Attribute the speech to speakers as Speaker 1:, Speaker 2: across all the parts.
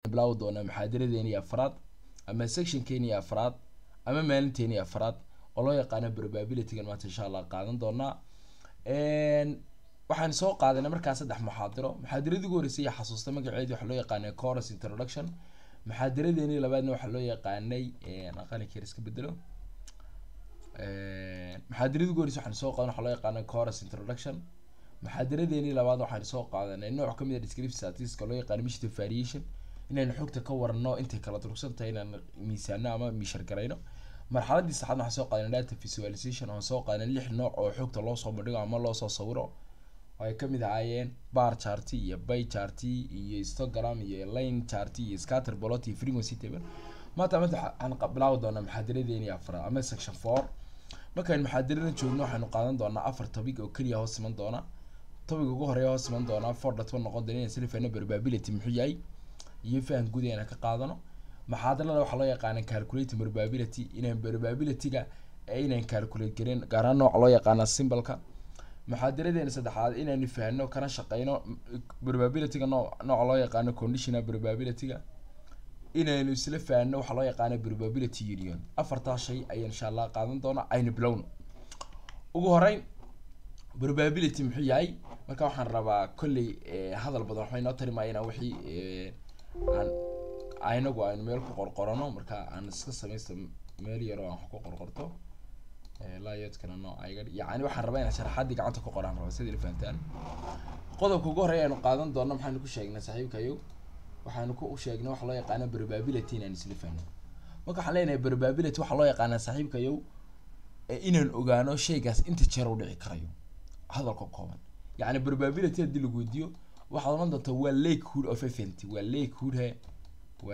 Speaker 1: bilaawi doonaa muxaadaradeeni afraad ama sectionkeeni afraad ama maalinteeni afraad oo loo yaqaano probabilitygan maanta insha allah qaadan doonaa waxaan soo qaadanay markaa saddex muxaadiro muxaadiradii ugu horeysay iyo xasuusta magaceedi waxaa loo yaqaanay chorus introduction muxaadiradeeni labaadna waxaa loo yaqaanay qalinkeer iska bedelo muxaadiradii ugu horeysay waxaan soo qaadanay waxaa loo yaqaanay chorus introduction muxaadiradeeni labaad waxaan soo qaadanay nooc kamid a descriptive statistics loo yaqaano mishta variation inaynu xogta ka warano intay kala durugsan tahay inaan miisaano ama miishar garayno marxaladii saxaad waxaan soo qaadanay data visualization waxaan soo qaadanay lix nooc oo xogta loo soo bandhigo ama loo soo sawiro oo ay kamid ahaayeen bar charty iyo bay charty iyo histogram iyo line charty iyo scatter plot iyo frequency table maanta maanta waxaan bilaawi doonaa muxaadiradeeni afraad ama section four markaan muxaadirada joogno waxaanu qaadan doonaa afar topic oo keliya hoos iman doona topic ugu horeeya hoos iman doonaa four dot one noqon doona inaan silifano probability muxuu yahay iyo fahan guud inaan ka qaadano maxaadarada waxaa loo yaqaana calculating probability inaan probabilityga inaan calculate garin gaar ahaan nooca loo yaqaana symbolka muxaadaradeena saddexaad inaanu fahno kana shaqeyno probabilityga noo nooca loo yaqaano conditional probabilityga inaynu isla fahno waxaa loo yaqaana probability union afartaa shay ayaan insha allah qaadan doona aynu bilowno ugu horeyn probability muxuu yahay marka waxaan rabaa kolley hadal badan waxbay noo tari maayeen wixii aan aynagu aynu meel ku qorqorano marka aan iska samaysta meel yar oo aan wax ku qorqorto laayodkana nooca iga yacni waxaan rabaa inaan sharaxaadii gacanta ku qoraan raba sidii la fahantaan qodobka ugu horeeya aynu qaadan doono maxaanu ku sheegnay saaxiibkayo waxaanu ku sheegnay waxa loo yaqaana probability inaan isla fahno marka waxaan leenahay probability waxaa loo yaqaanaa saaxiibkayo inaan ogaano shaygaas inta jeer u dhici karayo hadalka kooban yacni probability haddii lagu weydiiyo waxaad oran doontaa waa lakehood of event waa lakehood he waa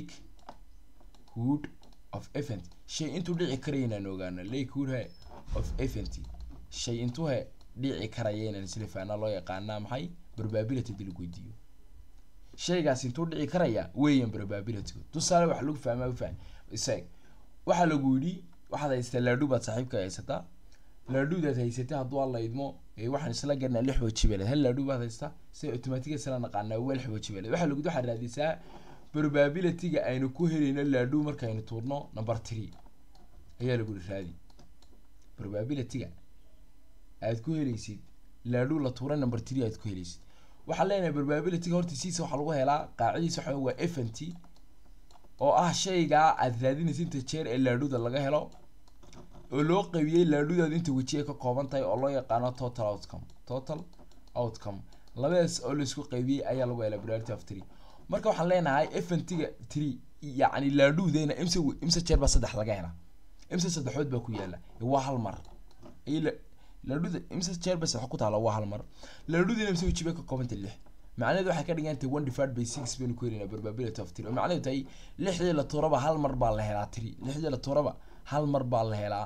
Speaker 1: lakehood of event shay intuu dhici karaya inaan ogaano lakehood he of event shay intuu he dhici karaya inaan isla fahna loo yaqaanaa maxay probability haddii lagu weydiiyo shaygaas intuu dhici karaya weeyaan probabilitygu tusaale waxa lagu fahmaa faham isag waxaa lagu yidhi waxaad haystaa laadhu baad saaxiibka haysataa laadhudaad haysatay hadduu alla idmo waxaan isla garanaa lix wajibeeled hal laadhu baad haystaa si automatic isla naqaanaa waa lix wajibeeled waxaa lagu waxaad raadisaa probabilityga aynu ku helayno laadhu markaynu tuurno number three ayaa lagu yidhi raadi probabilityga aad ku helaysid laadhu la tuuray number three aad ku helaysid waxaan leenahay probabilityga horta siisa waxaa lagu helaa qaacidiisa waxa waa f n t oo ah shaygaa aad raadinaysa inta jeer ee laadhuda laga helo oo loo qaybiyey laadhudaadu inta wejiye ka kooban tahay oo loo yaqaano total outcome total outcome labadaas oo laisku qaybiyey ayaa lagu helaa probability of three marka waxaan leenahay f n t-ga three yacni laadhudeena imse imse jeer baa saddex laga helaa imse saddexood baa ku yaala waa hal mar laadhuda imse jeer bas wax ku taala waa hal mar laadhudina imse wejiba ka koobanta lix macnaheedu waxay ka dhigan tahay one divided by six baynu ku helaynaa probability of three oo macnaheedu tahay lixdii la tuuraba hal mar baa la helaa three lixdii la tuuraba hal mar baa la helaa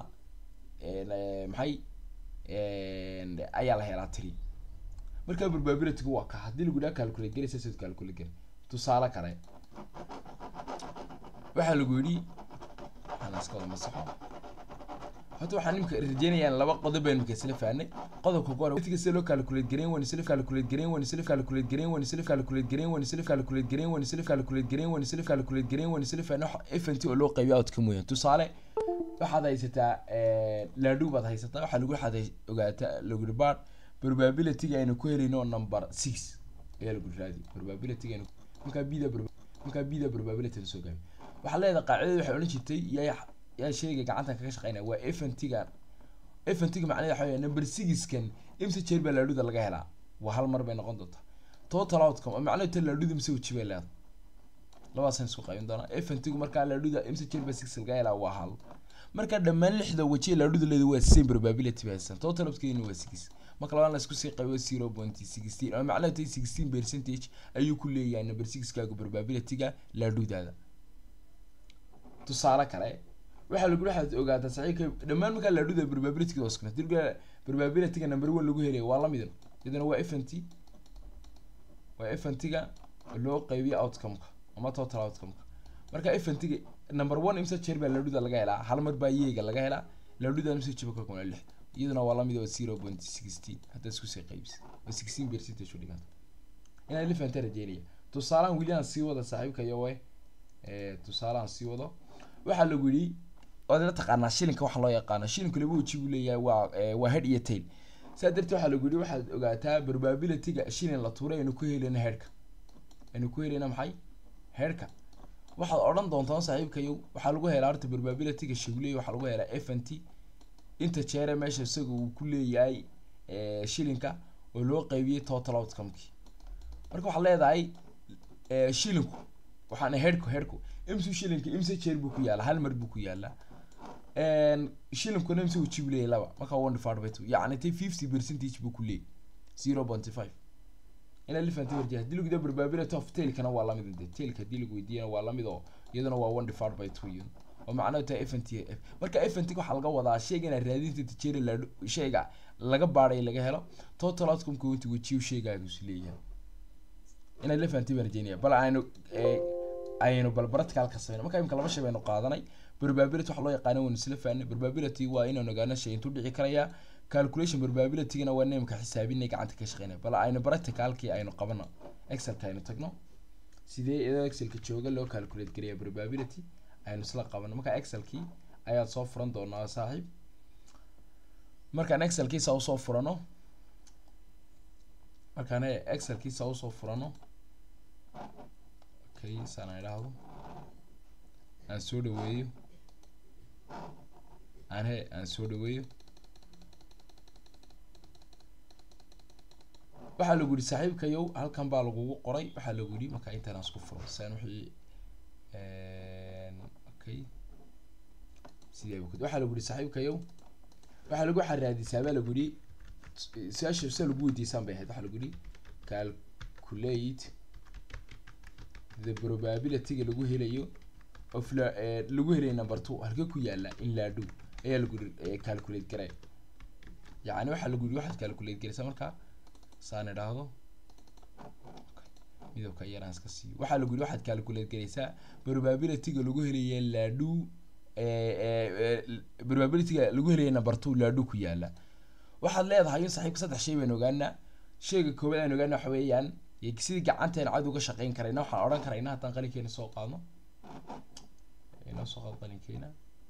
Speaker 1: maxay ayaa la helaa three marka probabilitygu waa ka haddii lagu dhaha calculate garaysa sid calculate gari tusaale kale waxaa lagu yidhi waxaan iska wada masaxo horta waxaan nimka rajeynayaan laba qodob baynu marka isla fahnay qodobka ugu hore sida loo calculate gareyn waan isla calculate gareyn waan isla calculate gareyn waan isla calculate gareyn waan isla calculate gareyn waan isla calculate gareyn waan isla calculate gareyn waan isla fahnay FNT oo loo qaybiyo outcome weeyaan tusaale waxaad haysataa laadhu baad haysataa waxaa lagu waxaad ogaataa lagu ribaad probability-ga aynu ku helayno number six ayaa lagu raadi probability-ga aynu markaa bida markaa bida probability soo gaabi waxaa leedahay qaacidada waxay odhan jirtay yaa yaa shayga gacantan kaga shaqeynaya waa FNT-ga FNT-ga macnaheedu waxa weeye number six-kan imse jeer baa laadhuda laga helaa waa hal mar bay noqon doontaa total outcome oo macnaheedu tan laadhuda imse weji bay leedahay labadaasaan isku qaybin doonaa FNT-gu markaa laadhuda imse jeer baa six laga helaa waa hal marka dhammaan lixda waji ee laadhuda leedahay waa same probability bay haystaan total outcome waa six marka labaan la isku sii qaybo zero point sixteen oo macnaheedu tahay sixteen percentage ayuu ku leeyahay number six-kaaga probability-ga laadhudaada tusaale kale waxaa lagu waxaad ogaataa saxiibka dhammaan markaa laadhuda probability-ga hoos kuna dirga probability-ga number one lagu helaya waa lamid iyadana waa f n t waa f n t-ga loo qaybiyo outcome-ka ama total outcome-ka marka f n t-ga number one imse jeer baa laadhuda laga helaa hal mar baa yeega laga helaa laadhuda imse jiba ka kuna lix iyaduna waa lamid waa zero point sixteen haddaad isku sii qaybisa waa sixteen percentage u dhiganta inaad la fahantaa rajeynaya tusaalahan weli aan sii wada saaxiibkayo we tusaalahan sii wado waxaa lagu yidhi waad la taqaanaa shilinka waxa loo yaqaano shilinku laba weji buu leeyahay waa waa head iyo tail saa darteed waxaa lagu yidhi waxaad ogaataa probability-ga shilin la tuuray aynu ku helayna headhka aynu ku helayna maxay headhka waxaad odhan doontaa saaxiibkayo waxaa lagu helaa horta probability-ga shiguleey waxaa lagu helaa f n t inta jeere meesha isaga uu ku leeyahay shilinka oo loo qaybiyey total outcome-kii marka waxaad leedahay shilinku waxaan headhku headhku imsu shilinka imse jeer buu ku yaalaa hal mar buu ku yaalaa shilinkuna imse uu jib leeyahay laba marka one divided by two yacni tay fifty percentage buu ku leeyahay zero point five ina lifanta warjiya haddii lagu yidhaha probability of tailkana waa lamid de tailka haddii lagu weydiiyana waa lamid oo iyaduna waa one divided by two iyaduna oo macnaheedu tahay f n t f marka f n t waxaa laga wadaa shayga inaad raadinta tijeeri la shayga laga baadhay laga helo total outcome-ka inta wejiyo shaygaagu is leeyahay inaad la fahanti baan rajeynaya bal aynu aynu bal practicalka sameyno marka imika laba shay baynu qaadanay probability waxa loo yaqaana waynu isla fahanay probability waa inaynu ogaano shay intuu dhici karaya calculation probability-gana waa nimka xisaabinay gacanta ka shaqeynaya bal aynu practicalkii aynu qabano excelka aynu tagno sidee iyadoo excelka jooga loo calculate gareeya probability aynu isla qabano marka excelkii ayaad soo furan doonaa saaxiib markaan excelkiisa usoo furano markaan excelkiisa usoo furano okay saan idhaahdo aan soo dhaweeyo aan he aan soo dhaweeyo waxaa lagu yihi saaxiibkayow halkan baa lagugu qoray waxaa lagu yihi marka intaan aan isku furo saan wixii okay sidee waxaa lagu yihi saaxiibkayow waxaa lagu xaraadisaa baa lagu yihi su-aasha sida lagu weydiisaan bay ahayd waxaa lagu yihi calculate the probability-ga lagu helayo of la lagu helayo number two halka ku yaala in laadhow ayaa lagu yihi calculate garay yacni waxaa lagu yihi waxaad calculate garaysaa marka saan idhaahdo midabka yaraan iska siiyo waxaa lagu yihi waxaad calculate garaysaa probability-ga lagu helayo laadhow probability-ga lagu helayo number two laadhow ku yaala waxaad leedahay in saaxiibka saddex shay baynu ogaanaa shayga koowaad aynu ogaana waxa weeyaan sidii gacanteena cad uga shaqeyn karayna waxaan odhan karayna haddaan qalinkeena soo qaadno inoo soo qaad qalinkeena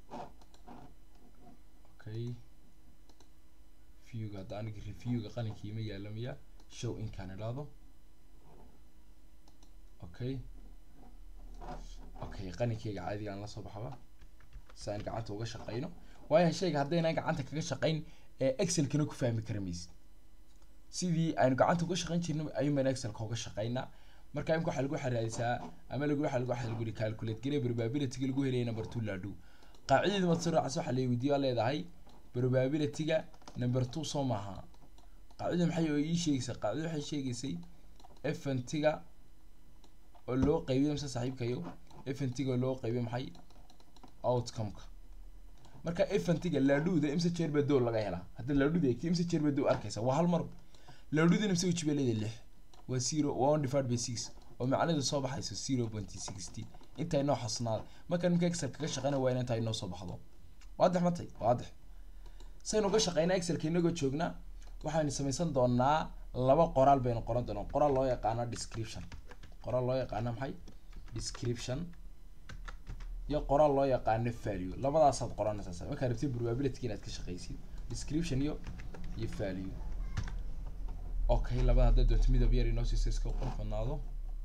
Speaker 1: okay viewga hadda aniga reviewga qalinkii ma yaala miya show inkaan idhaahdo okay okay qalinkeyga caadiga aan lasoo baxaba si aan gacanta uga shaqeyno waayo shayga haddaynaan gacanta kaga shaqeyn excelkana ku fahmi kara maysid sidii aynu gacanta uga shaqeyn jirnay ayuun baynu excelka uga shaqeynaa marka imika waxaa lagu xaraadisaa ama lagu waxa lagu waxa lagu yihi calculate garey probability-ga lagu helaya number two laadhow qaacidada mad soo raacsa waxaa la weydiiyo leedahay probability-ga number two soo maaha qaacidada maxay oo ii sheegaysaa qaacidada waxay sheegaysay fnt-ga oo loo qaybiyo mise saaxiibkayo fnt-ga oo loo qaybiyo maxay outcome-ka marka fnt-ga laadhuda imse jeer baa dool laga helaa hadda laadhuda eegti imse jeer baa dool arkaysa waa hal mar laadhuda imse weji baa leedahay lix waa zero waa one divided by six oo macnaheedu soo baxayso zero point sixty inta inoo xasnaada marka ninka excel kaga shaqeyna waa in intaa inoo soo baxdo waadix matay waadix saynu uga shaqeynaa excelka inagoo joognaa waxaynu samaysan doonaa laba qoraal baynu qoran doonaa qoraal loo yaqaano description qoraal loo yaqaano maxay description iyo qoraal loo yaqaano value labadaasaad qoranaysaa markaa rabtid probability inaad ka shaqeysid description iyo iyo value okay labada haddaad doonto midab yar inoo siisa iska qorfanaado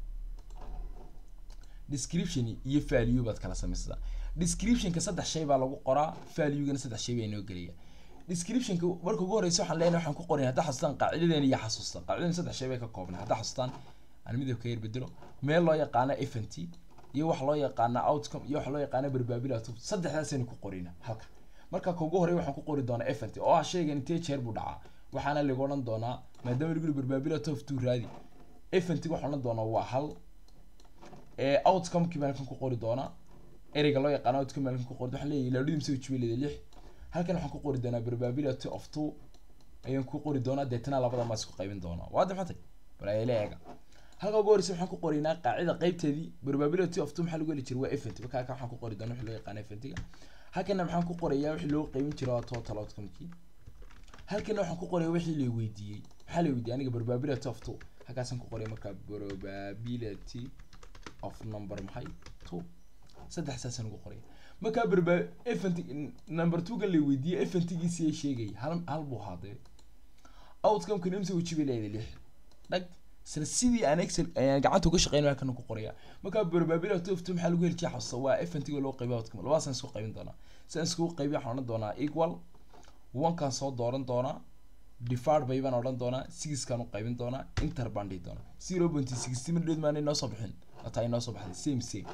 Speaker 1: description iyo value baad kala samaysataa descriptionka saddex shay baa lagu qoraa value-gana saddex shay baa inoo gelaya descriptionka marka ugu horeysa waxaan leenahay waxaan ku qoray haddaa xasuustaan qaacidadeena iyo xasuustaan qaacidadeena saddex shay bay ka koobnay haddaa xasuustaan aan midabka yar bedelo meel loo yaqaano fnt iyo wax loo yaqaana outcome iyo wax loo yaqaano probability saddexdaasaynu ku qorina halka marka ka ugu horey waxaan ku qori doonaa fnt oo ah shaygan intee jeer buu dhacaa waxaana lagu odhan doonaa maadaama lagu yihi probability of two raadi fnt waxaan odhan doonaa waa hal ee outcome-kii baan kan ku qori doonaa ereyga loo yaqaano outcome baan kan ku qori waxaan leeyahay laadhudi mise wajibay leedahay lix halkan waxaan ku qori doonaa probability of two ayaan ku qori doonaa deetana labada maas ku qaybin doonaa waa maxatay bal ayla eega halka ugu horeysa waxaan ku qorinaa qaacida qaybteedii probability of two maxaa lagu heli jiray waa fnt marka halkan waxaan ku qori doonaa wixii loo yaqaano fnt-ga halkana maxaan ku qorayaa wixii loo qaybin jiray waa total outcome-kii halkana waxaan ku qorayaa wixii la weydiiyey maxaa la weydiiyey aniga probability of two halkaasaan ku qoray markaa probability of number maxay two saddex saasaan ugu qoraya markaa barba event number two ga la weydiiyey eventigiisi ay sheegay hal hal buu ahaadee outcome-kan imse weji bay leedahay lix dhag isla sidii aan excel ayaan gacanta uga shaqeynaya halkan ku qoraya markaa probability of two maxaa lagu heli jiray xasuusta waa eventiga loo qaybiya outcome labadaasaan isku qaybin doonaa sidaan iskugu qaybiya waxaan odhan doonaa equal one-kaan soo dooran doonaa divide by baan odhan doonaa sixkaan u qaybin doonaa inter baan dhihi doonaa zero point sixty minute maana inoo soo bixin wataa inoo soo baxday same same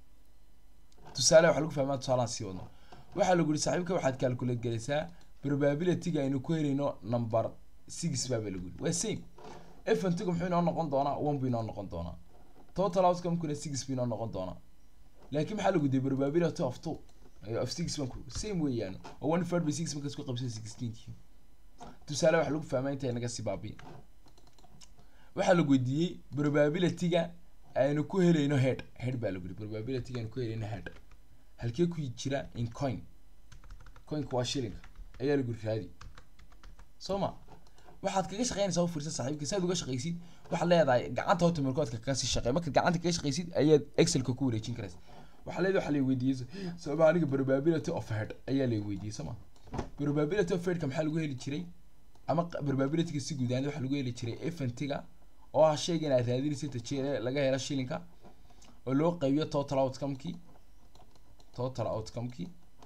Speaker 1: tusaale waxaa lagu fahmaa tusaalaan sii wadno waxaa lagu yihi saaxiibka waxaad calculate galaysaa probability-ga aynu ku helayno number six baaba lagu yihi waa same eventiga muxuu inoo noqon doonaa one buu inoo noqon doonaa total outcome-kuna six buu inoo noqon doonaa laakiin maxaa lagu diyay probability of two of six baan ku same weeyaan oo one third by six markaas ku qabsay sixteenkii tusaale waxaa lagu fahmaa intay naga sii baabiin waxaa lagu weydiiyey probability-ga aynu ku helayno head head baa lagu yihi probability-ga aynu ku helayno head halkee ku jira in coin coinka waa shilinka ayaa lagu yihi raadi soo ma waxaad kaga shaqeynaysaa u fiirsan saaxiibka saad uga shaqaysid waxaad leedahay gacanta horta markoodka kaga sii shaqey markaad gacanta kaga shaqaysid ayaad excelka ku wareejin karaysa waxaa leedahay waxaa la weydiiyey sababa aniga probability of head ayaa la weydiiyey soo ma probability of headka maxaa lagu heli jiray ama probability-ga si guud ahaan waxaa lagu heli jiray eventiga oo ah shaygan aad raadinaysa inta jeer laga helo shilinka oo loo qaybiyo total outcome-kii total outcome-kii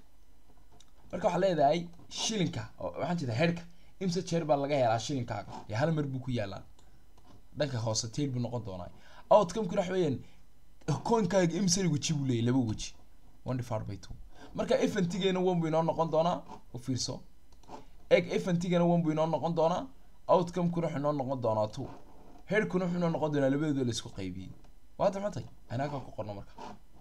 Speaker 1: marka waxaa leedahay shilinka waxaan jeedaa headka imse jeer baa laga helaa shilinkaaga ee hal mar buu ku yaalaa dhanka hoose tail buu noqon doonaa outcome-kuna waxa weeyaan coinkaaga imse weji buu leeyahy laba weji one divided by two marka eventigeena one buu inoo noqon doonaa u fiirso eg eventigeena one buu inoo noqon doonaa outcome-kuna wuxuu inoo noqon doonaa two headkuna wuxuu inoo noqon doonaa labadooda la isku qaybiyey waad maxatay anaagaa ku qorno marka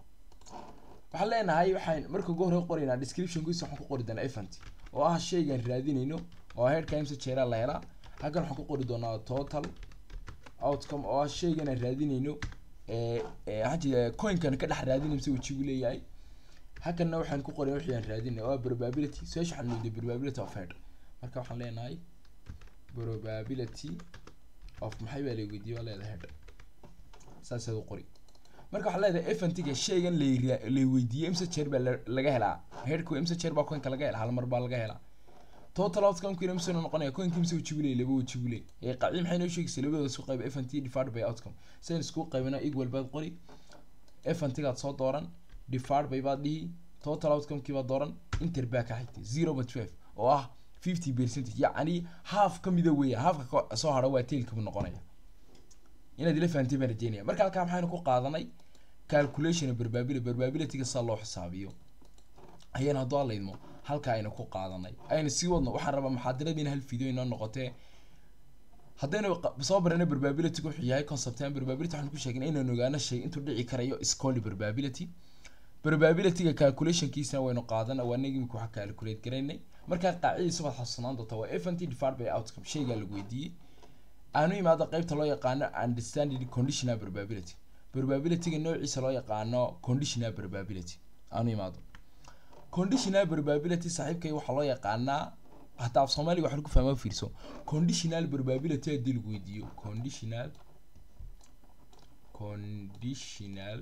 Speaker 1: waxaan leenahay waxaan marka ugu hore qoraynaa description-kiisa waxaan ku qori doonaa event oo ah shaygaan raadinayno oo headka imse jeeraa la helaa halkan waxaan ku qori doonaa total outcome oo ah shaygan aan raadinayno waxaan jeeda coinkan ka dhex raadinay mise wejigu leeyahay halkanna waxaan ku qorin wixii aan raadinay oo ah probability su-aasha waxaan weydiiyay probability of head marka waxaan leenahay probability of maxay baa la weydiiyey waa leedahay head saasaad u qori marka waxaa leedahay eventiga shaygan la la weydiiyey imse jeer baa laga helaa headku imse jeer baa coinka laga helaa hal mar baa laga helaa total outcome-kiina imse noqonaya coinka imse weji buu leeyahy laba weji buu leeyahy ee qacdi maxay noo sheegaysaa labadooda isku qayb event divided by outcome sidan isku qaybina equal baad qori eventigaad soo dooran divided by baad dhihi total outcome-kii baad dooran inter baa ka xigtay zero point twelve oo ah fifty percentage yacni half ka mida weeya halfka soo hara waa tailka buu noqonaya inaad ila fahantay baan rajeynaya marka halkaa maxaynu ku qaadanay calculation probability probability-ga saa loo xisaabiyo ayaan hadduu alaydmo halka aynu ku qaadanay aynu sii wadno waxaan rabaa muxaadaradiina hal video inoo noqotee haddaynu soo barana probability wuxuu yahay conceptan probability waxaan ku sheegnay inaynu ogaano shay intuu dhici karayo iscoli probability probability-ga calculation-kiisana waynu qaadana waa nagi imika waxa calculate garaynay markaa qaacidadiisa baad xasuusnaan doontaa waa event divided by outcome shaygaa lagu weydiiyey aanu imaado qeybta loo yaqaano understanding conditional probability probability-ga noociisa loo yaqaano conditional probability aanu imaado conditional probability saaxiibkay waxaa loo yaqaanaa hataa af soomaaliga waxaan ku fahmaa fiirso conditional probability haddii lagu weydiiyo conditional conditional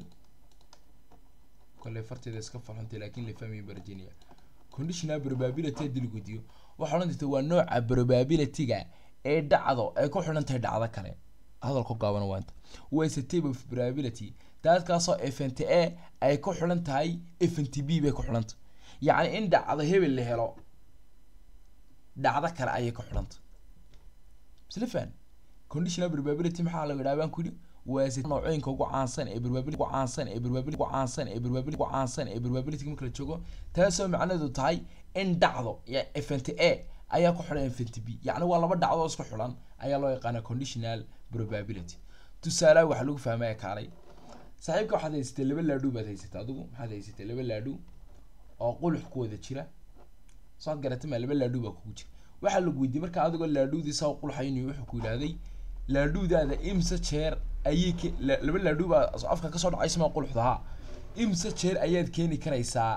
Speaker 1: kole farteeda iska falxuntay laakiin la fahmayin barjiniya conditional probability haddii lagu weydiiyo waxaa odhan jirta waa nooca probability-ga ee dhacdo ay ku xidhan tahay dhacdo kale hadalku gaaban waanta was a table of probability daadkaasoo event a ay ku xidhan tahay event b bay ku xidhan tahay yacni in dhacdo hebel la helo dhacdo kale ayay ku xidhan tahay isla fahan conditional probability maxaa laga yidhaha baan ku yidhi waa se noocooyinka ugu caansan ee probability ugu caansan ee probability ugu caansan ee probability ugu caansan ee probability marka la joogo taasoo macnaheedu tahay in dhacdo ya event a ayaa ku xidhan event b yacni waa laba dhacdo isku xidhan ayaa loo yaqaana conditional probability tusaalaha waxaa lagu fahmaya kaalay saaxiibka waxaad haysatay laba laadhu baad haysatay adigu maxaad haysatay laba laadhu oo qulux ku wada jira soo ad garatay maa laba laadhu baa kugu jira waxaa lagu weydiiyey marka adigoo laadhuudii saa qulxaynayo wuxuu ku yidhahday laadhuudaada imse jeer ayay ke laba laadhu baa afka kasoo dhacaysa maa quluxdahaa imse jeer ayaad keeni karaysaa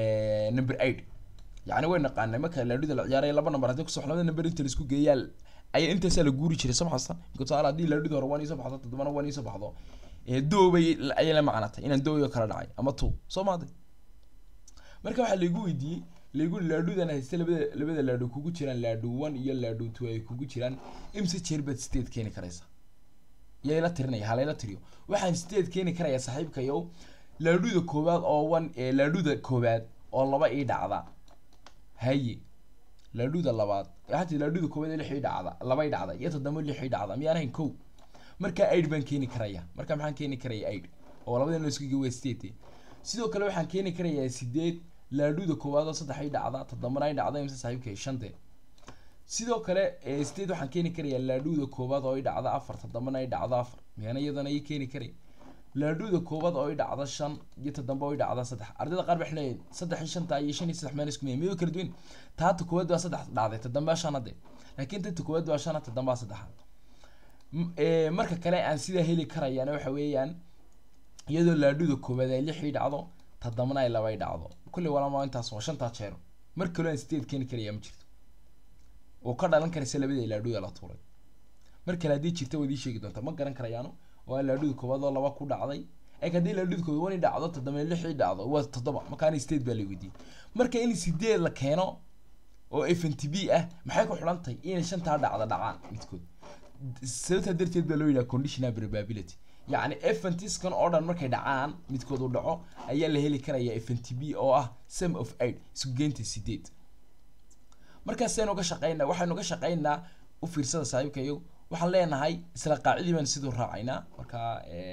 Speaker 1: number eight yacni way naqaanay marka laadhuda la ciyaaraya laba number haddii kusoo labada number inta laisku geeyaa ayaa intaasaa la guuri jiray soo maxasta marka tusaale haddii laadhuda hore one iisoo baxdo toddobana one iisoo baxdo ee doobay ayay la macnatay inaan dooyo kala dhacay ama two soo maaday marka waxaa laigu weydiiyey laigu laadhudan haysta labada labada laadhu kugu jiraan laadhu one iyo laadhu two ay kugu jiraan imse jeer baad state keeni karaysa yay la tirinaya halayla tiriyo waxaan state keeni karayaa saaxiibkayow laadhuda koowaad oo one ee laadhuda koowaad oo laba ii dhacda haye laadhuda labaad hati laadhuda koowaad ee lix ii dhacda laba ii dhacda iyo toddoba lix ii dhacda miyaan ahayn kow marka aid baan keeni karaya marka maxaan keeni karaya aid oo labada noo isku gewa state sidoo kale waxaan keeni karayaa sideed laadhuda koowaad oo saddex ii dhacda toddobana ii dhacda imse saaxiibkay shante sidoo kale state waxaan keeni karayaa laadhuda koowaad oo ii dhacda afar toddobana ii dhacda afar miyana iyadana ii keeni karay laadhuda koowaad oo ii dhacda shan iyo toddoba oo ii dhacda saddex ardayda qaar waxay leeyihin saddex iyo shanta iyo shan iyo saddex meel isku miyay miyo kala duwan taata koowaad baa saddex dhacday toddobaa shan hadde laakiin tanta koowaad baa shan toddobaa saddexa marka kale aan sidaa heli karayana waxa weeyaan iyadoo laadhuda koowaad ay lix ii dhacdo toddobana ay laba ii dhacdo kulli walama intaas waa shantaa jeero mar kaloo aan state keeni karaya ma jirto oo ka dhalan karaysa labada laadhuda la tuuray mar kale haddii jirta waad ii sheegi doontaa ma garan karayaano waa laadhuda koowaad oo laba ku dhacday ee haddii laadhuda koowaad wan ii dhacdo toddoba lix ii dhacdo waa toddoba markaana state baa la weydiiyey marka in sideed la keeno oo f n t b ah maxay ku xidhan tahay inay shantaa dhacda dhacaan midkood sababtaa darteed baa loo yidhaha conditional probability yacni eventiskan oo dhan markay dhacaan midkood uu dhaco ayaa la heli karaya f n t b oo ah sum of eight isku geynta sideed markaasaynu ga shaqeynaa waxaynu ga shaqeynaa u fiirsada saaxiibkayo waxaan leenahay isla qaacidii baan siduu raacaynaa markaa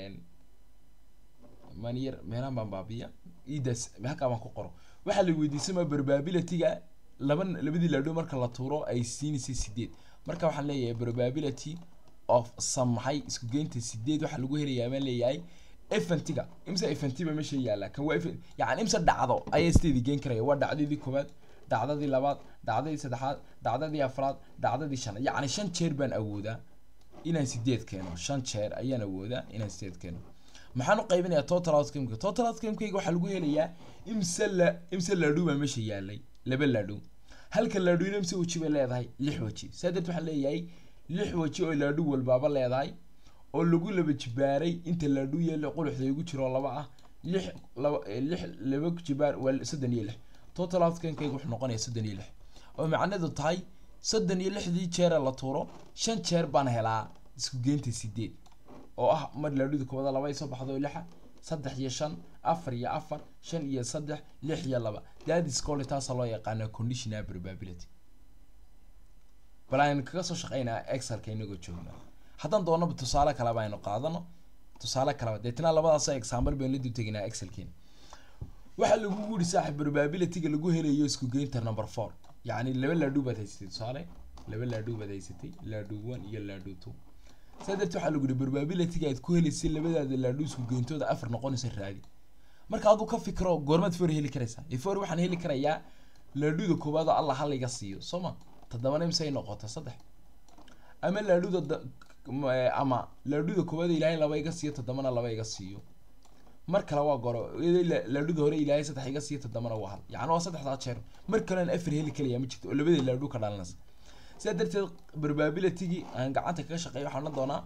Speaker 1: manyer meelaan baan baabiya idaas halkaa baan ku qoro waxaa la weydiisama probabilityga laba labadii laadho marka la tuuro ay siinaysay sideed marka waxaan leeyahay probability of samaxay isku geynta sideed waxaa lagu helayaa baan leeyahay eventiga imse eventiba meesha yaalla kan waa yani imse dhacdo ayaa sideedii geen karaya waa dhacdadii koowaad dhacdadii labaad dhacdadii saddexaad dhacdadii afraad dhacdadii shanaad yacni shan jeer baan awoodaa inaan sideed keeno shan jeer ayaan awoodaa inaan sideed keeno maxaan u qaybinayaa total outcomeka total outcomekayga waxaa lagu helayaa imse la imse laadhow baa meesha yaalay laba laadhow halka laadhowna imse weji bay leedahay lix weji saa darteed waxaan leeyahay lix weji oo laadhow walbaaba leedahay oo lagu laba jibaaray inta laadhow yeelo quluxda igu jiro laba ah lix laba lix laba jibaar waa soddon iyo lix total outcomekayga wuxuu noqonayaa soddon iyo lix oo macnaheedu tahay soddon iyo lixdii jeera la tuuro shan jeer baan helaa isku geynta sideed oo ah mar laadhuda koobada laba ay soo baxdo lixa saddex iyo shan afar iyo afar shan iyo saddex lix iyo laba dadis cole taasa loo yaqaana conditional probability bal aynu kaga soo shaqeynaa excelka inagoo joogna haddaan doonaba tusaale kaleba aynu qaadano tusaale kaleba deetna labadaas example baynu la dib teginaa excelkeena waxaa lagu yiri saaxib probabilityga lagu helayo isku geynta number four yacni laba laadhu baad haysatay tusaale laba laadhu baad haysatay laadhu one iyo laadhu two saa darteed waxaa lagu yihi probabilityga aad ku helaysay labadaada laadhu isku geyntooda afar noqonaysa raadi marka aduu ka fikro goormaad for heli karaysaa ee for waxaan heli karayaa laadhuda koowaad oo allah hal iga siiyo soo ma toddobana imse ay noqota saddex ama laadhuda ama laadhuda koowaad ilaahay laba iga siiyo toddobana laba iga siiyo mar kale waa goro laadhuda hore ilaahay saddex iga siiyo toddobana waa hal yacni waa saddexdaa jeer mar kalean afar heli kalayaa ma jirto oo labada laadhu ka dhalanaysa sidaa darteed probabilitygii aan gacanta kaga shaqeeyo waxaan odhan doonaa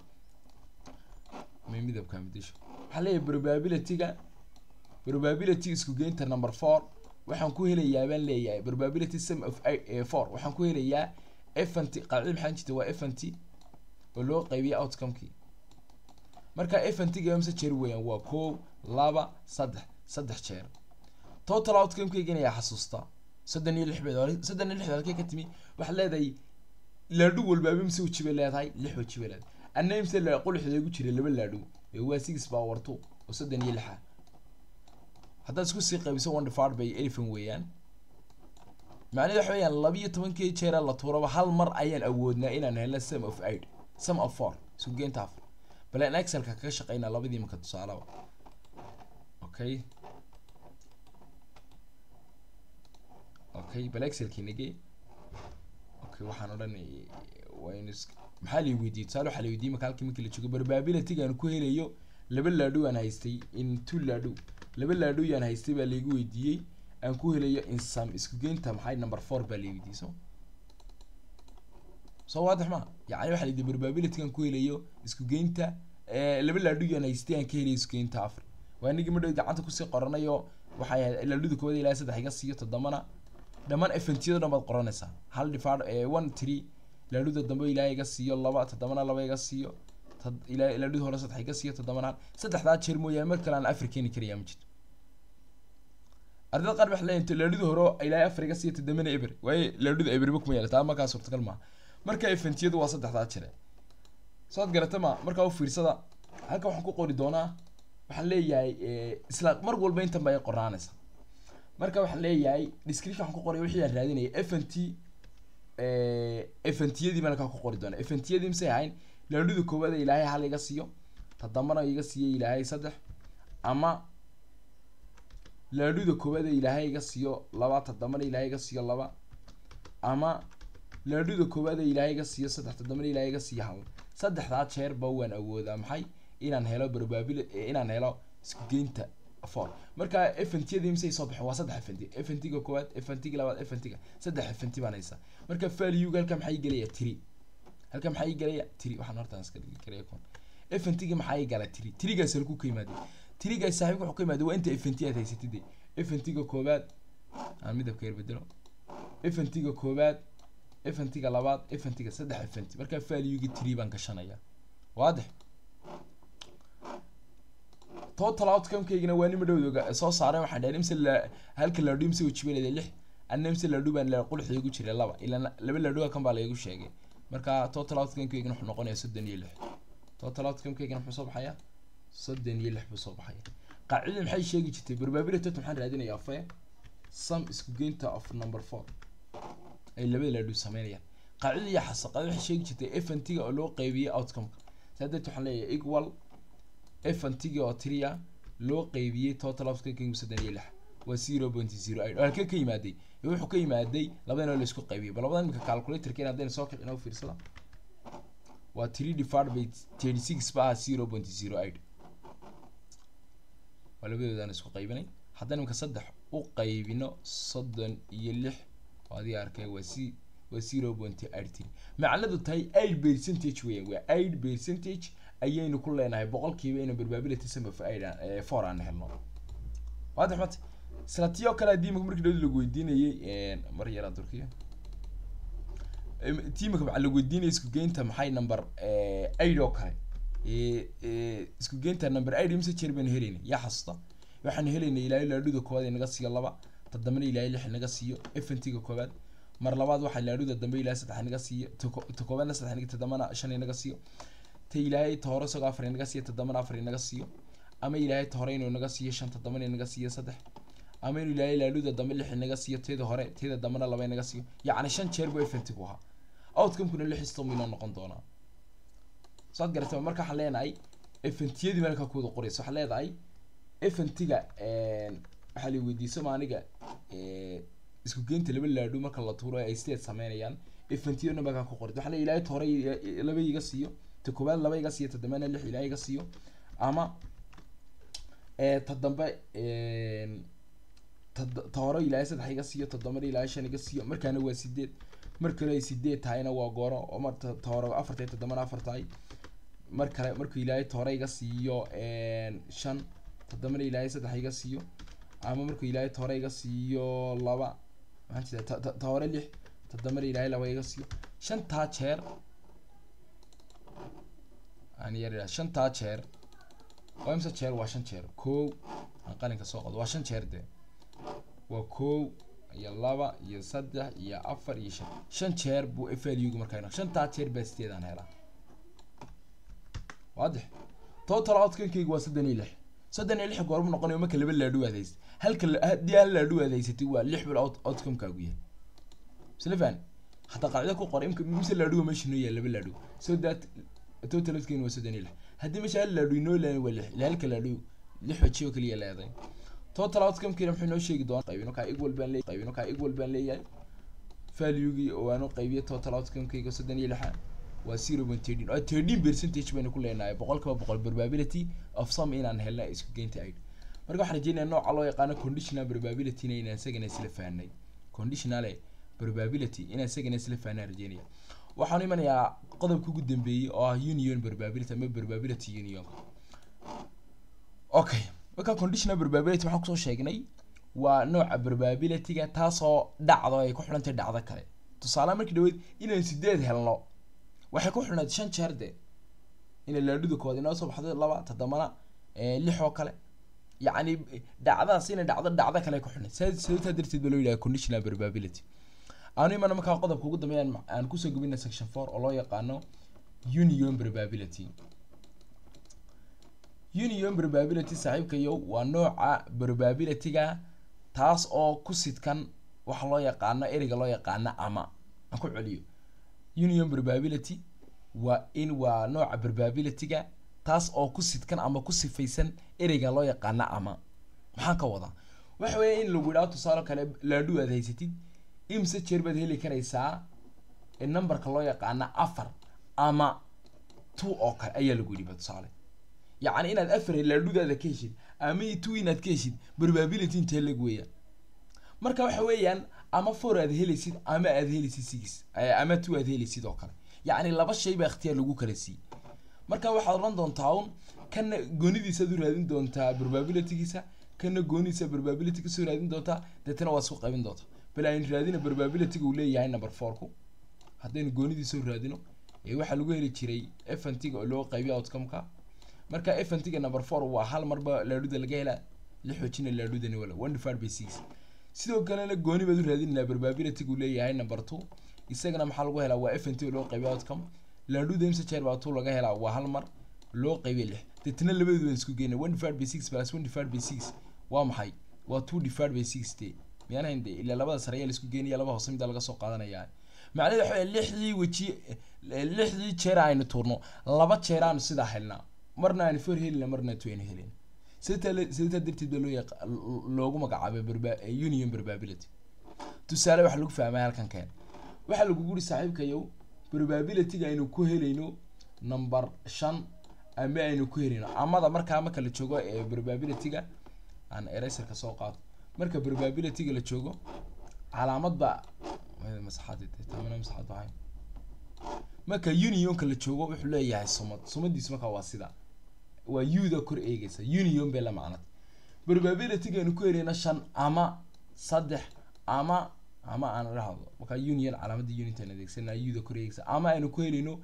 Speaker 1: may midabka midisho waxaa leeyahay probabilityga probability isku geynta number four waxaan ku helayaa baan leeyahay probability sum of four waxaan ku helayaa event qaacida maxaan jirta waa event oo loo qaybiyay outcomekii marka eventiga imse jeer weeyaan waa koow laba saddex saddex jeer total outcomekeygan ayaa xasuusta soddon iyo lix beed soddon iyo lix halkee ka timi waxaad leedahay laadhu walbaaba imse weji bay leedahay lix weji bay leedahay anna imse quluxda igu jiray laba laadhu ee waa six power two oo soddon iyo lixa haddaad isku sii qaybiso one divided by eleven weeyaan macnahedu waxa weeyaan labiyo tobankii jeera la tuuraba hal mar ayaan awoodnaa inaan helno sum of eight sum of four isku geynta afar bal aan excelka kaga shaqeynaa labadii marka tusaalaba okay okay bal excelkii nagee okay waxaan odhan waynu maxaa la weydiiyey tusaale waxaa la weydiiyey marka halkii markii la joogo probabilityga aan ku helayo laba laadhu aan haystay in two laadhu laba laadhu yaan haystay baa laigu weydiiyey aan ku helayo in sum isku geynta maxay number four baa la weydiiyey so soo waadix ma yacni waxaa layidhi probability-gan ku helayo isku geynta laba laadhugan haystay aan ka helayo isku geynta afar waa inagii madhow gacanta kusii qoranayo waxay ahayd laadhuda koobada ilaa saddex iga siiyo toddobana dhammaan efentiyada dhan baad qoranaysaa hal difaad one three laadhuda dambe ilaahay iga siiyo laba toddobana laba iga siiyo ilaa laadhuda hore saddex iga siiyo toddobana saddexdaa jeer mooyaane mar kale aan afar keeni karayaa ma jirto ardada qaar waxay leeyihin laadhuda hore ilaahay afar iga siiyo toddobana eber waaye laadhuda eberba kuma yaala taa markaa suurtagal maaha marka efentiyadu waa saddexdaa jire soad garata ma markaa u fiirsada halka waxaan ku qori doonaa waxaan leeyahay isla mar walba intan ba ay qornaanaysa marka waxaan leeyahay description waxaan ku qoray wixii aan raadinaya f n t f n t-yadii baan halkaa ku qori doonaa f n t-yadii misay ahayn laadhuda koowaad ee ilaahay hal iga siiyo toddobana iga siiyo ilaahay saddex ama laadhuda koowaad ee ilaahay iga siiyo laba toddobana ilaahay iga siiyo laba ama laadhuda koowaad ee ilaahay iga siiyo saddex toddobana ilaahay iga siiyo hal saddexdaa jeerba waan awoodaa maxay inaan helo probability inaan helo isku geynta for marka fntiyadii misay soo baxeen waa saddex fnt fntiga koowaad fntiga labaad fntiga saddex fnt baan haysaa marka valuega halka maxaa gelaya tiri halka maxaa gelaya tiri waxaan hortaan iska dhigi karaya kon fntiga maxaa gala tiri tirigaas halku ka yimaade tirigaas saaxiibka wuxuu ka yimaade waa inta fnt aad haysatid fntiga koowaad aan midabka yar bedelo fntiga koowaad fntiga labaad fntiga saddex fnt marka valuegi tiri baan gashanaya waadix total outcome-kaygina waa nima dhowdoga soo saaray waxaan dhahay imse la halka laadhu imse wajibanayda lix anna imse laadhu baan la qulux igu jiray laba ilaa laba laadhu kan baa laygu sheegay marka total outcome-kaygina wuxuu noqonayaa soddon iyo lix total outcome-kaygina muxuu soo baxayaa soddon iyo lix buu soo baxaya qaacidada maxay sheegi jirtay probability tot maxaan raadinayaa fe sum isku geynta of number four ay labada laadhu sameynayaan qaacidada iyo xasa qaacida waxay sheegi jirtay f n t-ga oo loo qeybiyey outcome-ka saa darteed waxaan leeyahay equal fntigi oo tria loo qeybiyey total outcome soddon iyo lix waa zero point zero eight oo halkee ka yimaaday wuxuu ka yimaaday labadan oo laisku qaybiyey bal labadan imika calculatorka in haddayna soo kicin oo fiirsada waa three divided by thirty six ba ah zero point zero eight waa labadoodaan isku qaybinay haddaan imika saddex u qaybino soddon iyo lix oo adiga arkay waa c waa zero point eight three macnadu tahay eight percentage weeyaan waa eight percentage ayaynu ku leenahay boqolkiiba inuu probability sum of eight four aan helno waadix mate isla tii oo kale haddii imika markii dhawd lagu weydiinayay mar yaraa turkiya tii imika waxaa lagu weydiinayay isku geynta maxay number eight oo kale isku geynta number eight imse jeer baynu helaynay yaa xasuusta waxaanu helaynay ilaahay laadhuda koowaad inaga siiyo laba toddobana ilaahay lix inaga siiyo fntiga koowaad mar labaad waxaa laadhuda dambe ilaahay saddex inaga siiyo ta koowaadna saddex inaga toddobana shan inaga siiyo ta ilaahay ta hore isagoo afar inaga siiyo toddobana afar inaga siiyo ama ilaahay ta hore inuu inaga siiyo shan toddobana inaga siiyo saddex ama inuu ilaahay laadhuda dambe lix inaga siiyo teeda hore teeda dambena laba inaga siiyo yacni shan jeer buu fntigu ahaa outcome-kuna lix istom inoo noqon doonaa saad garatay marka waxaan leenahay fntiyadii meelka kuwada qoraysa waxaan leedahay fntiga waxaa la weydiisay ma aniga isku geynta laba laadhu marka la tuuro ay sideed sameynayaan fntiyadana meelka ku qoray waxaan leeyahay ilaahay ta hore laba iga siiyo ta koowaad laba iga siiyo ta dambena lix ilaahay iga siiyo ama ta dambe ta hore ilaahay saddex iga siiyo ta dambena ilaahay shan iga siiyo markaana waa sideed mar kale ay sideed tahayna waa gooro oo mar ta hore afar tahay ta dambena afar tahay mar kale markuu ilaahay ta hore iga siiyo shan ta dambena ilaahay saddex iga siiyo ama markuu ilaahay ta hore iga siiyo laba maxaan jeeda ta hore lix ta dambena ilaahay laba iga siiyo shantaa jeer aan yar shantaa jeer waa imse jeer waa shan jeer kow aan qalinka soo qodo waa shan jeer de waa kow iyo laba iyo saddex iyo afar iyo shan shan jeer buu valuega markaa shantaa jeer baa sideedaan helaa waadix total outcome-kayga waa soddon iyo lix soddon iyo lix goormu noqonayo marka laba laadhu aad haysat halka haddii hal laadhu aad haysatay waa lix bil outcome-kaagu yahay slefan hataa qaacida ku qor imka mise laadhuga meesha noo yahay laba laadhu so that total outcome waa soddon iyo lix haddii meesha hal laadhu inoo leeyahay waa lix ila halka laadhu lix waji oo kaliya leedahay total outcome-kiina muxuu inoo sheegi doonaa qaybino kaa equal baan leeyahay qaybino kaa equal baan leeyahay valuegii oo aanu qaybiyo total outcome-kayga soddon iyo lixa waa zero point thirteen oo thirteen percentage baynu ku leenahay boqolkiiba boqol probability of some inaan helna isku geynta aid marka waxaan rajeynayaa nooca loo yaqaano conditional probability inaan isagana isla fahnay conditional probability inaan isagana isla fahnaa rajeynaya waxaan imanayaa qodobka ugu dambeeyey oo ah union probability ama probability union okay marka conditional probability waxaan kusoo sheegnay waa nooca probability-ga taasoo dhacdo ay ku xidhantay dhacdo kale tusaale markii dhaweyd inaan sideed helno waxay ku xidhnayd shan jeer de inay laadhuda kood inoo soo baxdo laba toddobana lix oo kale yacni dhacdadaas inay dhacdo dhacdo kale ku xidhnay sababtaa darteed ba loo yidhaha conditional probability aanu imana markaa qodobka ugu dambeeya aan kusoo gubina section four oo loo yaqaano union probability union probability saaxiibkayo waa nooca probability-ga taas oo ku sidkan waxa loo yaqaano ereyga loo yaqaano ama aan ku celiyo union probability waa in waa nooca probability-ga taas oo ku sidkan ama ku sifaysan ereyga loo yaqaano ama maxaan ka wadaa waxa weeye in lagu yidhaho tusaale kale laadhu aad haysatid imse jeer baad heli karaysaa numberka loo yaqaano afar ama two oo kale ayaa lagu yidhi ba tusaale yacni inaad afar laadhudaada ka heshid ama two inaad ka heshid probability intee lag weeyaan marka waxa weeyaan ama four aad helaysid ama aad helaysid six ama two aad helaysid oo kale yacni laba shay baa ikhtiyaar lagu kala siiyey marka waxaad odhan doontaa un kana goonidiisaad u raadin doontaa probabilitygiisa kana goonidiisa probability kasoo raadin doontaa deetana waad isku qaybin doontaa bal aynu raadina probabilityga uu leeyahay number fourku haddaynu goonidiisa u raadino waxaa lagu heli jiray fntiga oo loo qaybiyo outcome-ka marka fntiga number four waa hal marba laadhuda laga helaa lix wajina laadhudani wala one divided by six sidoo kalena gooni baad u raadinayna probabilitygu leeyahay number two isagana maxaa lagu helaa waa fnt oo loo qaybiyo outcome laadhuda imse jeer baa two laga helaa waa hal mar loo qaybiyo lix deetana labadood waan isku geynay one divided by six plus one divided by six waa maxay waa two divided by six de miyaan hayn de ilaa labada sare ayaa la isku geynaya laba hoose mida laga soo qaadanayaa macnaheed waxa weeye lixdii weji lixdii jeer aynu tuurno laba jeer aanu sidaa helnaa marna aanu four helina marna two aynu helina sidataa sidataa darteed baa loo yaqa loogu magacaabay barba union probability tusaale waxaa lagu fahmay halkan keen waxaa lagu guri saaxiibkayow probabilityga aynu ku helayno number shan ama aynu ku helayno amada markaa marka la joogo ee probabilityga aan eraserka soo qaato marka probabilityga la joogo calaamad baa masaxaad tamana masaxaad baa marka unionka la joogo wuxuu leeyahay sumad sumadiisu markaa waa sida waa u-da kor eegaysa union bay la macnad probabilityga aynu ku helayno shan ama saddex ama ama aan dhahdo markaa union calaamadda unit aan adeegsana u-da kor eegaysa ama aynu ku helayno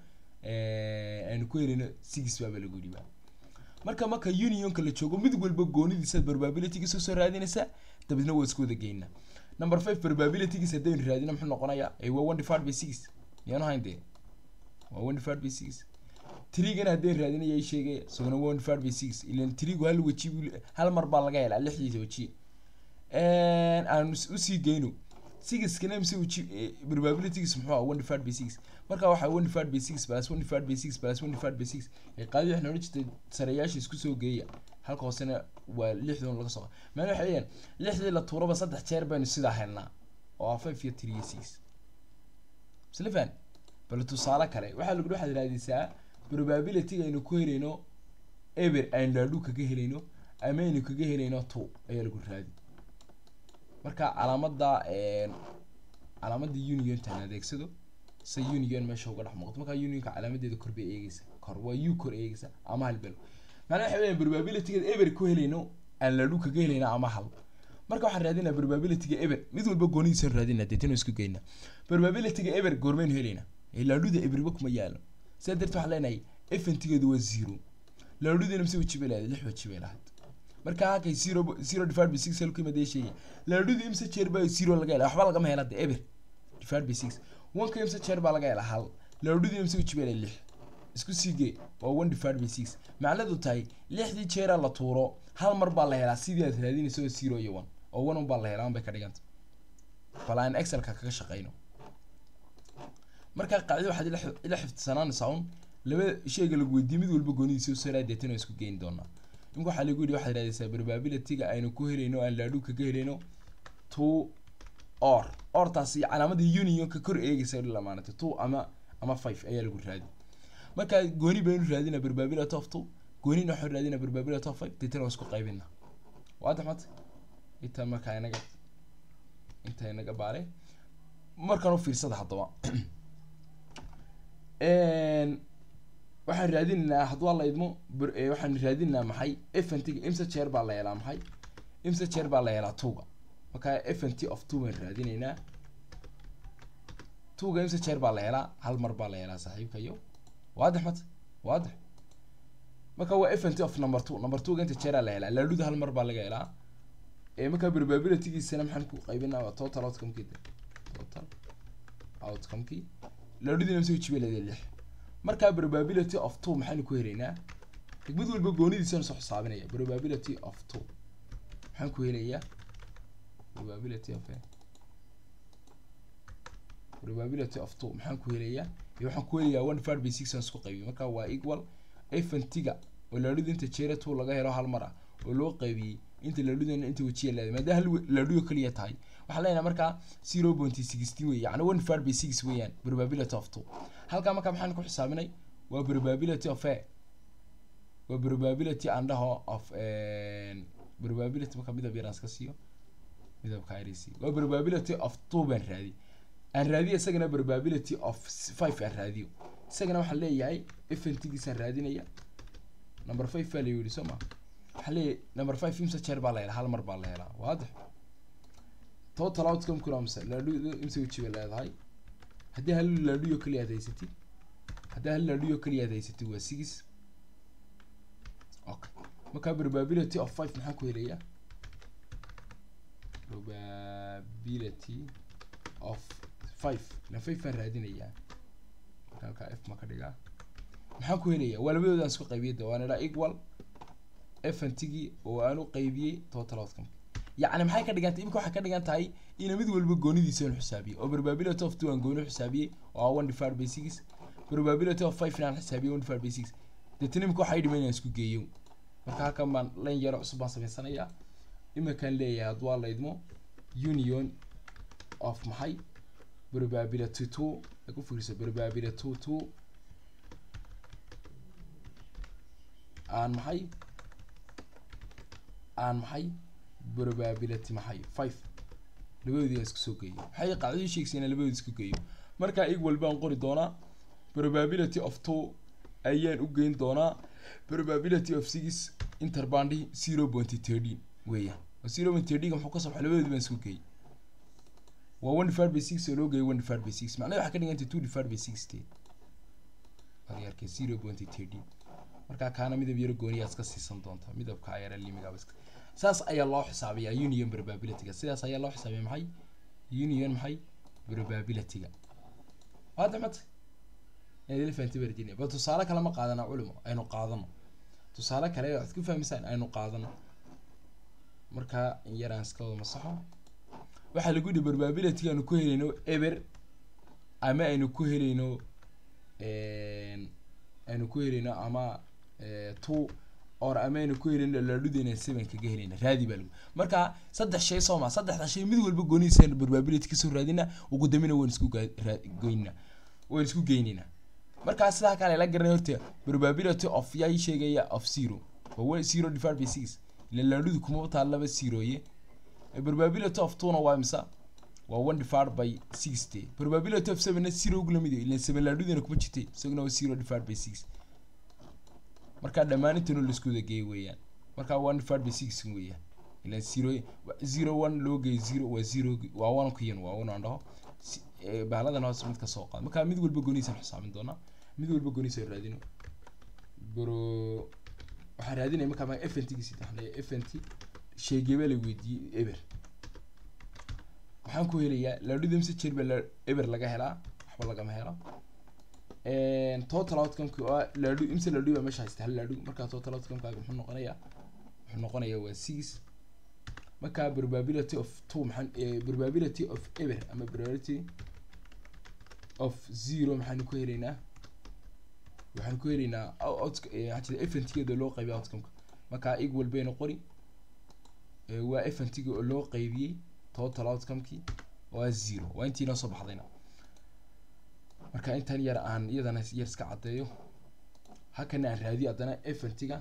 Speaker 1: aynu ku helayno six baaba lagu yidhi baa marka marka unionka la joogo mid walba goonidiisa probabilitygiisa soo raadinaysa dabeedna waa isku wada geynaa number five probabilitygiisa haddaynu raadino muxuu noqonayaa waa one divided by six miyaanu hayn dee waa one divided by six trigana haddaynu raadinaya sheegay isaguna one divided by six ilan trigu hal weji hal mar baa laga helaa lixdiisa weji aan usii geyno sixkana mise weji probabilitygiisa muxuu ah one divided by six marka waxaa one divided by six plus one divided by six plus one divided by six qaadi waxay noola jirtay sareyaasha isku soo geeya halka hoosena waa lixdan laga soo maana waxay leeyahay lixdii la tuuraba saddex jeer baynu sidaa helnaa oo ah five iyo three iyo six isla fahan bal tusaale kale waxaa lagu waxaad raadisaa probabilityga aynu ku helayno eber aynu laadhu kaga helayno ama aynu kaga helayno two ayaa lagu raadi marka calaamada calaamada uniontan adeegsado se union meesha uga dhex muuqato markaa unionka calaamadeeda kor bay eegeysa kor waa u kor eegeysa ama hal belo macnaha waxa weeyaan probabilityga eber ku helayno aan laadhu kaga helayno ama hal marka waxaan raadinaa probabilityga eber mid walba goonidiisaan raadinaa deetana isku geynaa probabilityga eber goormaynu helaynaa laadhuda eberba kuma yaalo sidaa darteed waxaan leenahay fntigeedu waa zero laadhudina mise weji bay lahayd lix weji bay lahayd marka halkay zero zero divided by six halku imadee sheegay laadhudii imse jeer baa zero laga hela waxba lagama hela de eber divided by six oneka imse jeer baa laga hela hal laadhudii imse weji bay lahayd lix isku sii gee waa one divided by six macnadu tahay lixdii jeeraa la tuuro hal mar baa la helaa sidii aad raadinayso oo zero iyo one oo one un baa la helaa un bay ka dhiganta bal aan excelka kaga shaqeyno markaa qacdi waxaad ila xifdisanaanaysaa un laba shayga lagu weydiiyey mid walba goonidiisa u saraa deetan oo isku geyn doonaa imika waxaa lagu yidhi waxaad raadaysaa probabilityga aynu ku helayno aan laadhu kaga helayno two or ortaasi calaamadii unionka kor eegaysa lamaanatay two ama ama five ayaa lagu raadi marka gooni baynu raadina probability of two goonina waxaan raadina probability of five deetan oo isku qaybina waadax mata inta markaa inaga inta inaga baare markaan u fiirsada haddaba waxaan raadinaynaa hadduu la idmo waxaan raadinaynaa maxay fntiga imsa jeer baa la helaa maxay imsa jeer baa la helaa tuga markaa fnt of two baan raadinaynaa tuga imsa jeer baa la helaa hal mar baa la helaa saaxiibkayo waadix mata waadix marka waa fnt of number two number two inta jeeraa la helaa laaluda hal mar baa laga helaa markaa probabilitygiisana maxaan ku qaybinaa waa total outcomekii total outcomekii laaludina imsa jibe leeda lix markaa probability of two maxaanu ku helaynaa mid walba goonidiisana soo xisaabinaya probability of two maxaan ku helayaa probability of probability of two maxaan ku helayaa iyo waxaan ku helayaa one five by six aan isku qaybiyo marka waa equal fntiga oo laaluda inta jeera two laga helo hal mar ah oo loo qaybiyey inta laaludana inta wajiya leedahay maadaama hal laaluyo kaliya tahay waxaan leenahay markaa zero point sixteen wey yani one five by six weeyaan probability of two halkaa markaa maxaan ku xisaabinay waa probability of a waa probability aan dhaho of probability marka midab yaraan iska siiyo midabka irc waa probability of two baan raadiy aan raadiyo isagana probability of five aan raadiyo isagana waxaan leeyahay fntigiisaan raadinaya number five baa la yidhi soo ma waxaan leeyahay number five imsa jeer baa la helaa hal mar baa la helaa waadix total outcome kuna mise laadhu imsa wajiba leedahay haddii hal laadhuyo kaliya aad haysatid haddii hal laadhuyo kaliya aad haysatid waa six okay markaa probability of five maxaan ku helayaa probability of five ila five baan raadinayaa marka halkaa f ma ka dhigaa maxaan ku helayaa waa labadoodaan isku qaybiyay de waan idhaa equal fntigii oo aan u qaybiyey total outcome yacni maxay ka dhigan tahay imika waxay ka dhigan tahay ina mid walba goonidiisa aan xisaabiyey oo probability of two aan gooni xisaabiyey oo one divided by six probability of five aan xisaabiyey one divided by six deetana imika waxay dhiman inaan isku geeyo marka halkan baan len yaro cusub baan samaysanayaa iminkaan leeyahay hadduu waa la idmo union of maxay probability two ay ku fiirso probability two two aan maxay aan maxay probability maxay five labadoodii aan isku soo geeyo maxay qacdadii sheegaysa inaan labadoodi isku geeyo markaa equal baan qori doonaa probability of two ayaan u geyn doonaa probability of six interbandi zero point thirteen weeyaan zero point thirteen muxuu ka soo baxay labadoodi baan isku geeyey waa one divided by six oo loo geeyay one divided by six macnaha waxaa ka dhigantay two divided by sixty aryarkay zero point thirteen markaa kaana midab yaro gooniyaa iska siisan doonta midabka yara limigaaba iska saas ayaa loo xisaabiyaa union probabilityga sidaas ayaa loo xisaabiya maxay union maxay probabilityga waada mata elephant virginia ba tusaale kale ma qaadana culimo aynu qaadano tusaale kale waxaad ku fahmaysaan aynu qaadano markaa in yaraan iska wada masaxo waxaa lagu yihi probability aanu ku helayno eber ama aynu ku helayno aynu ku helayno ama two or ama aynu ku helayno laadhudeyna seven kaga helayna raadi baa lagu marka saddex shay soo ma saddexda shay mid walba goonihiisa probability kasoo raadina ugu dambena waan isku goynina waan isku geynina markaa sidaa kale la garanay horta probability of yaa sheegaya of zero waa zero divided by six ila laadhudu kuma taa laba zeroye probability of two na waa imisa waa one divided by sixty probability of seven na zero ugu lamid ila seven laadhudina kuma jirtay isaguna waa zero divided by six markaa dhammaan intanu laisku wada geey weeyaan markaa one divided by six weeyaan ila zero zero one loo geey zero waa zero waa one kuyan waa one aan dhaho baaladan hoose mid ka soo qaad markaa mid walba goonihiisaan xisaabin doonaa mid walba goonihiisa raadino bro waxaan raadinaya markaa ma fntgiisi taxnay fnt sheegeba la weydiiyey eber waxaan ku helayaa laadhuda mise jeer baa eber laga helaa waxba lagama helo total outcomeki oo laadhu imse laadhu baa meesha haysta hal laadhu markaa total outcomekaaga muxuu noqonayaa wuxuu noqonayaa waa six markaa probability of two maxaan probability of eber ama probability of zero maxaanu ku helaynaa waxaan ku helaynaa waxaa fntgeeda loo qaybiya outcomeka markaa equal baynu qori waa fntga oo loo qaybiyey total outcomekii waa zero waa intii noo soo baxdayna marka intan yar aan iyadana yar iska caddeeyo halkana aan raadiyo haddana fntga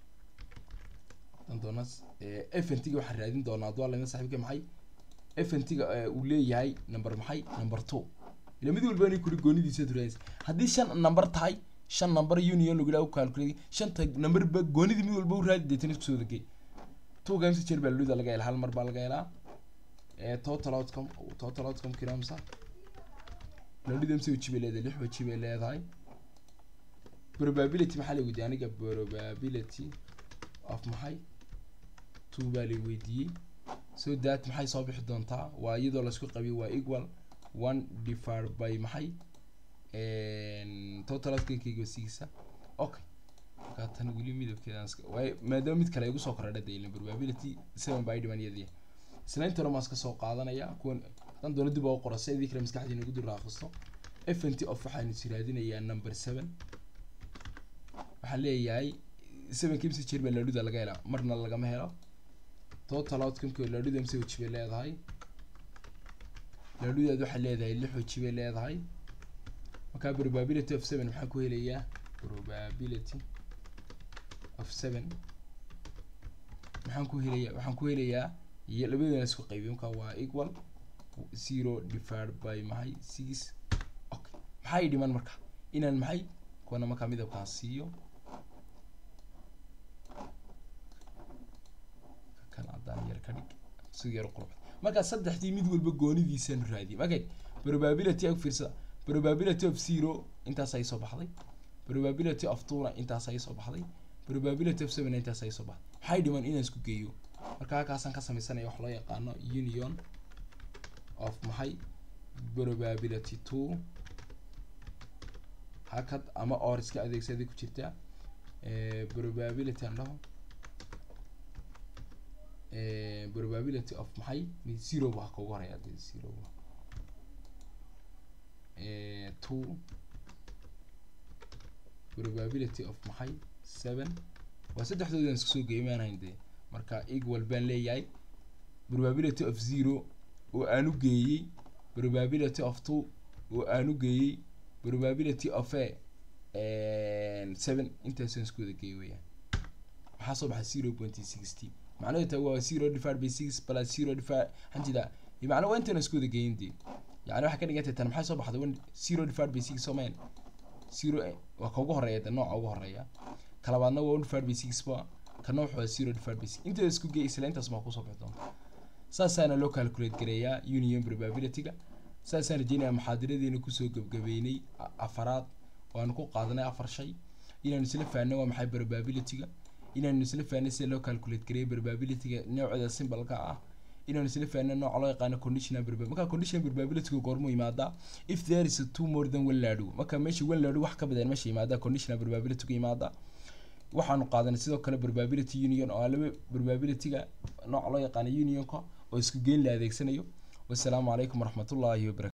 Speaker 1: doona fntga waxaan raadin doonaa adwaa lama saxiibka maxay fntga uu leeyahay number maxay number two ila mid walba inay kuri goonidiisa raadinaysa haddii shan number tahay shan number union lagu dhaha calculate shanta number ba goonidii mid walba u raadi deetana isku soo degay two games jeer baa laluda laga helaa hal mar baa laga helaa ee total outcome total outcome kiramsa laluda mse waji bay leedahay lix waji bay leedahay probability maxaa la weydiiyey aniga probability of maxay two baa la weydiiyey so that maxay soo bixi doontaa waa iyadoo laisku qabiyo waa equal one divided by maxay total outcome-kayga sigiisa okay markaa tan weli midabkeedan iska waay maadaama mid kale igu soo korodha de ilin probability seven baa dhiman iyadii isnaynta hore maan iska soo qaadanaya kuwan hadan doono dib oo qora si idii kale maskaxdiina ugu dul raaqisto fnt of waxaan is raadinayaa number seven waxaan leeyahay seven kimsi jeer baa laadhuda laga helaa marna lagama helo total outcome-ka laadhuda mse waji bay leedahay laadhudaad waxay leedahay lix waji bay leedahay markaa probability of seven maxaan ku helayaa probability of seven maxaan ku helayaa waxaan ku helayaa iyo labadana isku qaybiyo markaa waa equal zero divided by maxay six okay maxay dhiman marka inaan maxay kuwana markaa midabkaas siiyo kan haddaan yar ka dhig si yar qurux markaa saddexdii mid walba goonidiisaan raadiyay okay probability ag fiirsada probability of zero intaas ay soo baxday probability of two-na intaas ay soo baxday probability of seven intaas ay soo baxday maxay dhiman inaan isku geeyo marka halkaasaan ka sameysanaya wax loo yaqaano union of maxay probability two hakad ama or iska adeegsaday ku jirta probability aan dhaho probability of maxay mid zero ba ka ugu horeya de zero two probability of maxay seven waa saddexdoodan isku soo geeyay maanahayn dee marka equal baan leeyahay probability of zero oo aan u geeyey probability of two oo aan u geeyey probability of a seven intaasaan isku wada geeyay weyaan maxaa soo baxay zero point sixty macnaheedu taa waa zero divided by six plus zero divided waxaan jeedaa macna waa intaan isku wada geeyin dee yani waxay ka dhigantay tan maxay soo baxday one zero divided by six somayn zero waa ka ugu horeeya de nooca ugu horeeya kalabaadna waa one divided by six ba kana wuxuu waa zero divided by six inteeda isku geey isla intaas baa kusoo bixi doonta saasaana loo calculate gareeyaa union probability-ga saasaan rajeynaya muxaadaradeena kusoo gebgabeynay afaraad oo aanu ku qaadanay afar shay inaanu isla fahnay waa maxay probability-ga inaanu isla fahnay sida loo calculate gareeyo probability-ga nooceeda simbalka ah inaanu isla fahnay nooca loo yaqaano conditional probability marka conditional probability-ga goormuu yimaadaa if there is a two more than one laadhu marka meesha one laadhu wax ka badan meesha yimaadaa conditional probability-ga yimaadaa waxaanu qaadanay sidoo kale probability union oo laba probability-ga nooca loo yaqaano unionka oo isku geyn la adeegsanayo wasalaamu calaykum waraxmatullaahi wabarakatu